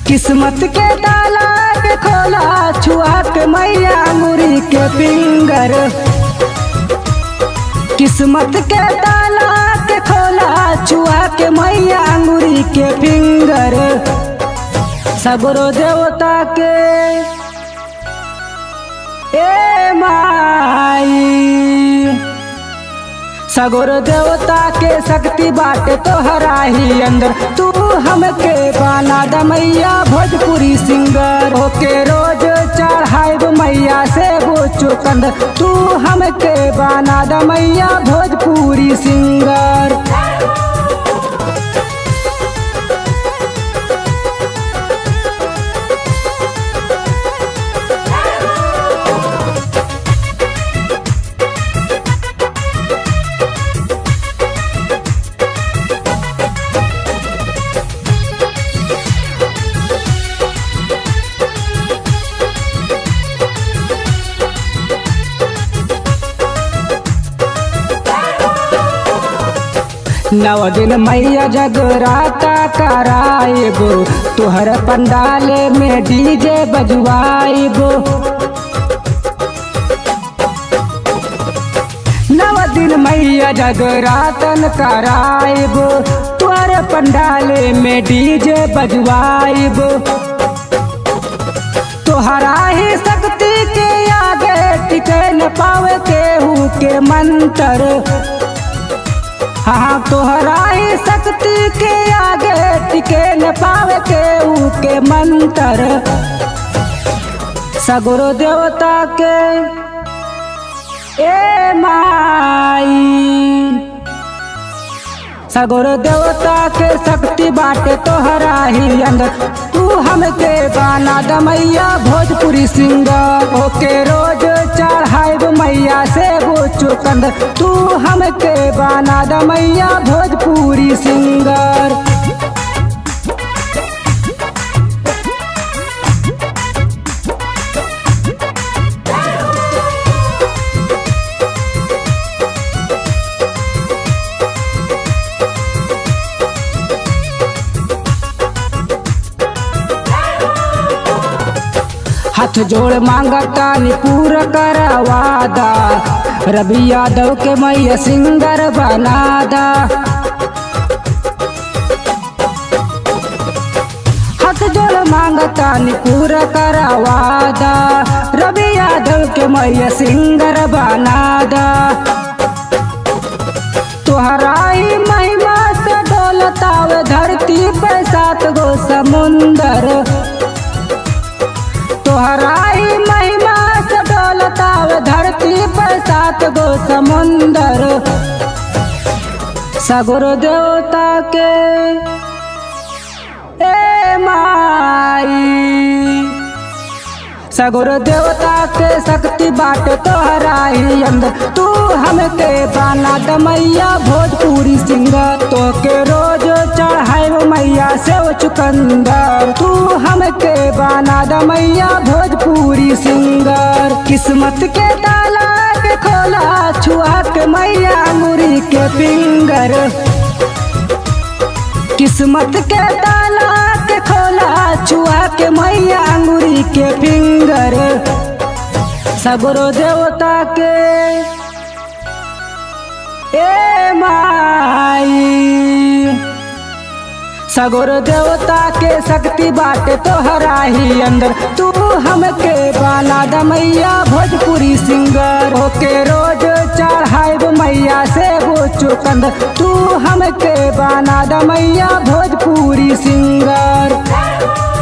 किस्मत के ताला के खोला छुआ के मैया अंगूरी के फिंगर किस्मत के ताला के खोला छुआ के मैया अंगूरी के फिंगर सगरो देवता के ए माई सगुर देवता के शक्ति बाटे तोहरा ही अंदर तू हमके बाना दमैया भोजपुरी सिंगर होके रोज चढ़ाइब मैया से वो चुकंद तू हमके बाना दमैया भोजपुरी सिंगर नव दिन मैया जगराता कराइबो तुहर पंडाले में डीजे बजवाइबो नव दिन मैया जगरातन कराइबो तुहर पंडाले में डीजे बजवाइबो तोहरा ही शक्ति के आगे टिके न पावे केहू के मंत्र हाँ तोहरा ही शक्ति के आगे टिके न पावे केहू के मंत्र सगुरु देवता के ए माई सगुरु देवता के शक्ति बाटे तोहरा ही अंदर तू हमके बाना दमैया भोजपुरी सिंगर ओके रोज चढ़ाइब मैया से वो चुकंद तू हमके बाना दमैया भोजपुरी सिंगर हाथ जोड़ मांगता नि पूरा करवादा रवि यादव के मैया सिंगर बनादा हाथ जोड़ मांगता नि पूरा करवादा रवि यादव के मैया सिंगर बनादा तोहरा ही महिमा से डोलतावे धरती पे सात गो समुंदर तोहरा ही महिमा से डोलताव धरती पर सात गो समुंदर सगुरु देवता के ए माई सगुरु देवता के शक्ति बाटे तोहरा ही अंदर तू हमके बाना दमैया भोजपुरी सिंगर तो के रोज चढ़ाई मैया से चुकंदर तू हमके बाना दमैया भोजपुरी सिंगर किस्मत के ताला के खोला छुआ के मैया मुरी के फिंगर किस्मत के ताला के खोला छुआ के मैया अंगूरी के फिंगर सगुरु देवता के ए माई सगुरु देवता के शक्ति बाटे तोहरा ही अंदर तू हमके बाना दमैया भोजपुरी सिंगर होके रोज चढ़ाइब मैया से वो चुकंद तू हमके बाना दमैया भोजपुरी सिंगर